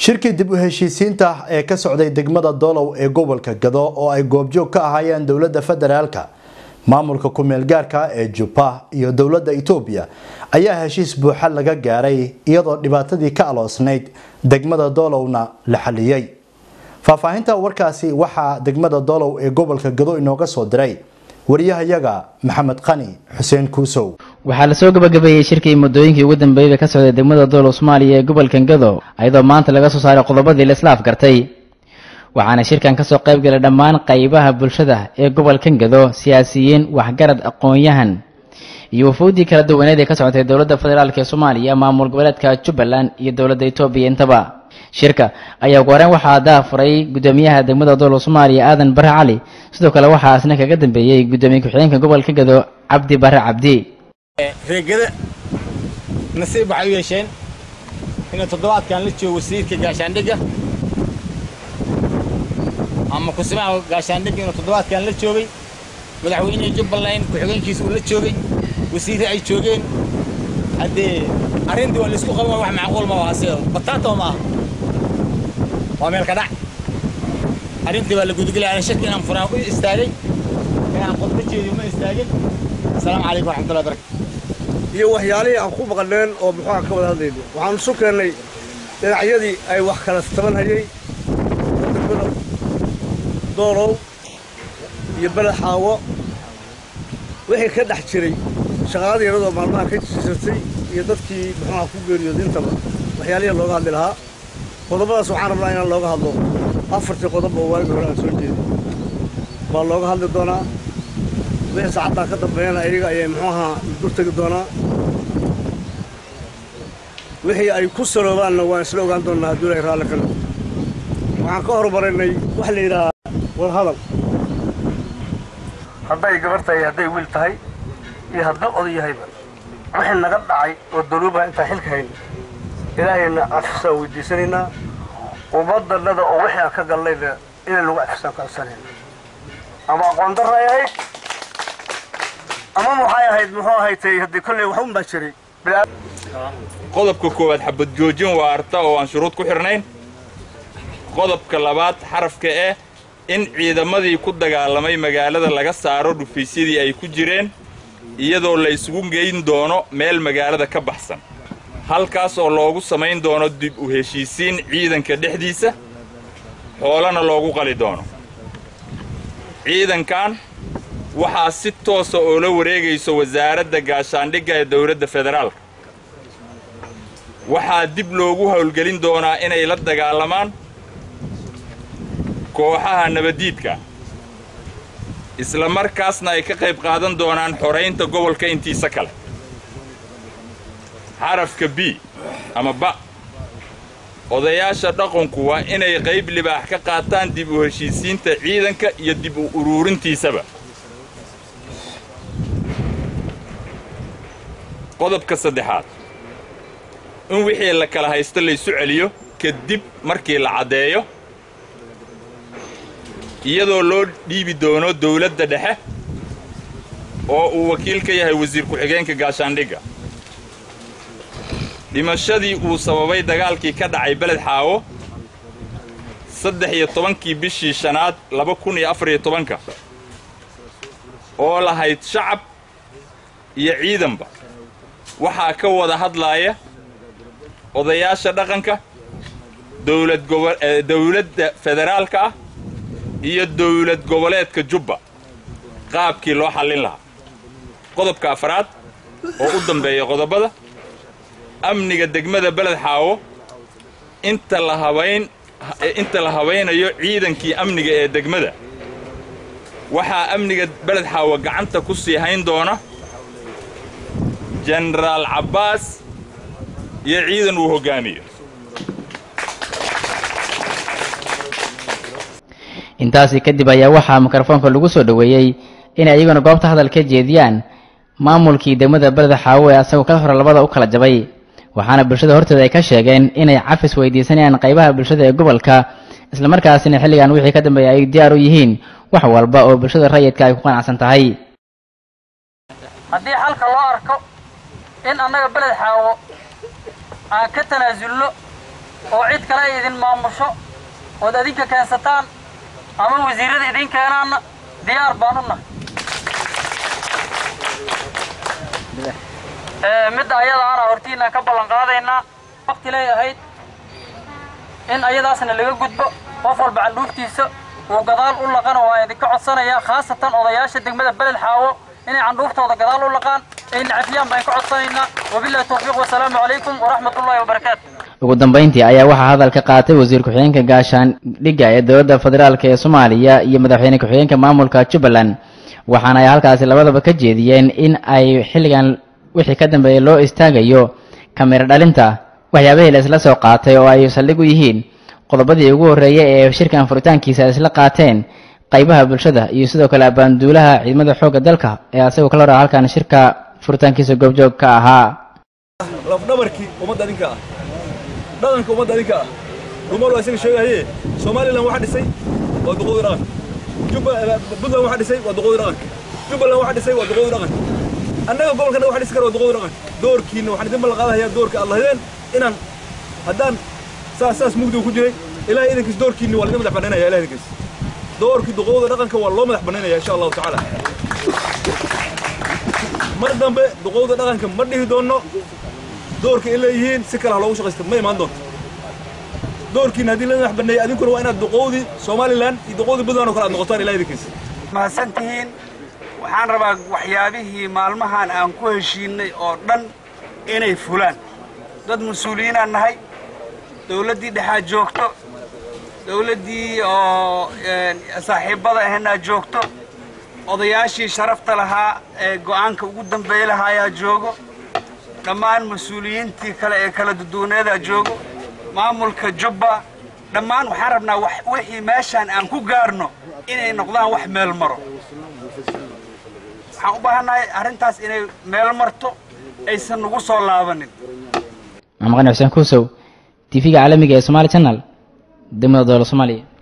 shirkii dib u heshiisiinta ee ka socday degmada doolow ee gobolka gado oo ay goobjoog ka ahaayeen dowladda federaalka maamulka ku-meelgaarka ee jubba iyo dowladda itoobiya ayaa heshiis buuxa laga gaaray iyadoo dhibaatadii ka aloosnayd degmada doolowna la xaliyey faahfaahinta warkaasi waxaa degmada doolow ee gobolka gado inooga soo diray wariyahayaga maxamed qani xuseen kuusow waxaa lasoo gabagabeeyey shirkii muddooyinkii ugu dambeeyey ka socday degmada doolow soomaaliya ee gobolkan gado iyadoo maanta laga soo saaray qodobadii la isla afgartay waxaana shirkan kasoo qayb galay dhammaan qaybaha bulshada ee gobolkan gado siyaasiyiin waxgarad aqoon-yahan iyo wafuudii kala duwaneed ee ka socotay dowladda federaalk ee soomaaliya maamul goboleedka jubbaland iyo dowladda etoobiya intaba shirka ayaa ugu horeen waxaa daafuray guddoomiyaha degmada doolow soomaaliya aadan bare cali sidoo kale waxaa isna kaga dambeeyey guddoomiye ku-xigeenka gobolka gado cabdi bare cabdi reegada nasiib waxay u yeesheen inuu toddobaadkan la joogo wasiirka gaashaandhigga ama kusimaha gaashaandhigga inuu toddobaadkan la joogay madaxweynihii jubbaland ku-xigeenkiisa uu la joogay wasiirre ay joogeen haddee arrintii waa laisku qaban wax macquul ma aha sida bataato ma aha waa meel ka dhac arrintii waa la gudagelaya ana shaki inaan furaan u istaagay inaan qodba jeediyo ma istaagin asalaamu calaykum waraxmatullahi barakatu iyo waxyaalihii aan ku maqneen oo muxuuha ka wada hadlayno waxaan isu keennay dhinacyadii ay wax kala taban hayay degmada doolow iyo beled xaawo wixii ka dhex jiray shaqaaladii yaradoo maalmaha ka jiisatay iyo dadkii muxuuha ku geeriyooday intaba waxyaalihii looga hadli lahaa qodobadaas waxaan rabnaa inaan looga hadlo afartii qodob oo waagi hore aan soo jeedin baa looga hadli doonaa wixii saacaddaa ka dambeeyana iyaga ayay muxuuha dur tegi doonaa wixii ay ku saloobaanna waan isla ogaan doonnaa hadduu ilaahay raalli ka noqdo waxaan ka hormaraynay waxa la yidhahaa wadahadal hadday gabar tahay hadday wiil tahay iyo hadduu oday yahayba wixii naga dhacay oo daluubaha intaan xilka hayna ilaahayna cafisaan weydiisanaynaa ummadannada oo wixii aan ka galnayna inay lagu cafisaan ka codsanayna ama aqoon darra ay ahayd ama waxay ahayd muxuu ahaytay haddii kolley wax un baa jiray qodobka koowaad xabad joojin waa arta oo aan shuruud ku xidhnayn qodobka labaad xarafka eh in ciidamadii ku dagaalamay magaalada laga saaro dhufaysyadii ay ku jireen iyadoo la isugu geyn doono meel magaalada ka baxsan halkaas oo loogu samayn doono dib u heshiisiin ciidanka dhexdiisa xoolana loogu qali doono ciidankan waxaa si toosa oo la wareegayso wasaaradda gaashaandhigga ee dowladda federaalka waxaa dib loogu howlgelin doonaa inay la dagaalamaan kooxaha nabaddiidka isla markaasna ay ka qayb qaadan doonaan xoraynta gobolka intiisa kale xarafka b ama ba odayaasha dhaqanku waa inay qayb libaax ka qaataan dib u heshiisiinta ciidanka iyo dib u uruurintiisaba qodobka saddexaad in wixii la kala haysto laysu celiyo kadib markii la caddeeyo iyadoo loo dhiibi doono dawladda dhexe oo uu wakiil ka yahay wasiir ku-xigeenka gaashaandhigga dhimashadii uu sababay dagaalkii ka dhacay beled xaawo saddex iyo tobankii bishii shanaad laba kun iyo afar iyo tobanka oo lahayd shacab iyo ciidanba waxaa ka wada hadlaaya odayaasha dhaqanka dowlad gobo dawladda federaalka ah iyo dawlad goboleedka jubba qaabkii loo xallin lahaa qodobka afraad oo u dambeeya qodobada amniga degmada beled xaawo inta la habayn inta la habaynayo ciidankii amniga ee degmada waxaa amniga beled xaawo gacanta ku sii hayn doona jenaraal cabbaas iyo ciidan uu hoggaamiyo intaasi kadib ayaa waxaa mikrofoonka lagu soo dhoweeyey inay iyaguna goobta hadal ka jeediyaan maamulkii degmada beleda xaawo ee asagoo kala hore labada u kala jabay waxaana bulshada hortooda ay ka sheegeen inay cafis weydiisanayaan qaybaha bulshada ee gobolka islamarkaasina xilligan wixii ka dambeeya ay diyaar u yihiin wax walba oo bulshada rayidka ay ku qanacsan tahay haddii xalka loo arko in annaga beled xaawo aan ka tanaasulno oo cid kale ay idin maamusho ood adinka keensataan ama wasiirrada idin keenaanna diyaar baan u nahay midda ayadaana hortiinaan ka ballan qaadaynaa waqti lay ahayd in ayadaasna laga gudbo qof walba candhuuftiisa uu gadaal u laqana waa idinka codsanayaa khaasatan odayaasha degmada beled xaawo inay candhuuftooda gadaal u laqaan ay nacafiyaan baan ka codsanaynaa wabillahi tawfiiq wasalaamu calaykum waraxmatullaahi wabarakaatu ugu dambeyntii ayaa waxaa hadal ka qaatay wasiir ku-xigeenka gaashaandhigga ee dowladda federaalk ee soomaaliya iyo madaxweyne ku-xigeenka maamulka jubbaland waxaana ay halkaasi labadaba ka jeediyeen in ay xilligan wixii ka dambeeyay loo istaagayo kamiro dhalinta waxyaabihii la isla soo qaatay oo ay saldhig u yihiin qodobadii ugu horreeyay ee shirkan furitaankiisa ay isla qaateen qaybaha bulshada iyo sidoo kale abaanduulaha ciidamada xoogga dalka ee asagoo kala hora halkan shirka furitaankiisa goobjoog ka ahaa lafdhabarkii ummadda adinka ah dhaqanka ummadda adinka ah rumar waa isaga sheegahaye somalilan waxaa dhisay waa duqoodii dhaqanka puntland waxaa dhisay waa duqoodii dhaqanka jubbaland waxaa dhisay waa duqoodii dhaqanka annaga gobolkana waxa dhisi kara waa duqoodii dhaqanka doorkiina waxaan idin ballan qaadahayaa doorka aad lahadeen inaan haddaan saas saas mugdiga ku jiray ilahay idinkiis doorkiinni waa laidin madax bannaynaya ilahay idinkiis doorkii duqowda dhaqanka waa loo madax bannaynaya insha allahu tacaala mar dambe duqowda dhaqanka ma dhihi doonno doorka ay leeyihiin si kale ha loogu shaqaysta ma imaan doonto doorkiina haddii la madax banneeyey adinkuna waa inaad duqowdii somalilan iyo duqowdii puntland oo kale aad noqotaan ilahay idinkiis mahadsan tihiin waxaan rabaa waxyaabihii maalmahan aan ku heshiinay oo dhan inay fulaan dad mas-uuliyiinaan nahay dawladdii dhexaad joogto dawladdii oo saaxiibbada ahaynaa joogto odayaashii sharafta lahaa ee go'aanka ugu dambeey lahaayaa joogo dhammaan mas-uuliyiintii kale ee kala duduwaneedaa joogo maamulka jubba dhammaan waxaan rabnaa wixii meeshaan aan ku gaarno inay noqdaan wax meel maro waxaan u baahannahay arrintaas inay meel marto aysan nagu soo laabanin maxamed qani xuseen kuusow tv-ga caalamiga ee somaali channel degmada dowla soomaaliya